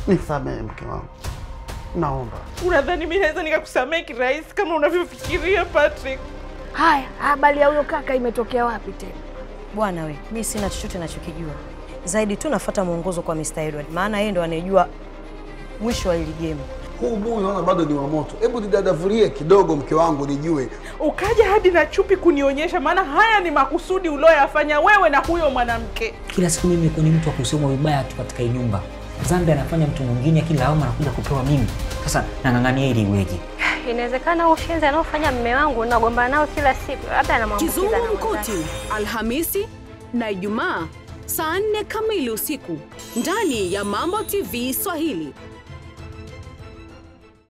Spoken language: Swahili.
Nisamehe mke wangu, naomba. Unadhani mimi naweza nikakusamehe kirahisi kama unavyofikiria Patrick? Haya, habari ya huyo kaka imetokea wapi tena? Bwana we, mi sina chochote nachokijua zaidi tu nafuata mwongozo kwa Mr. Edward, maana yeye ndo anayejua mwisho wa hili game. Huu buyu naona bado ni wa moto. Hebu nidadavulie kidogo mke wangu nijue. Ukaja hadi na chupi kunionyesha, maana haya ni makusudi ulioyafanya wewe na huyo mwanamke. Kila siku mimi ni mtu wa kusemwa vibaya tu katika hii nyumba. Dhambi anafanya mtu mwingine, kila lawama anakuja kupewa mimi. Sasa nang'ang'ania ili iweje? Inawezekana ushenzi anaofanya mme wangu nagombana nao kila siku, labda anamwambukiza na mwenzake. Kizungumkuti Alhamisi na Ijumaa saa nne kamili usiku ndani ya Mambo TV Swahili.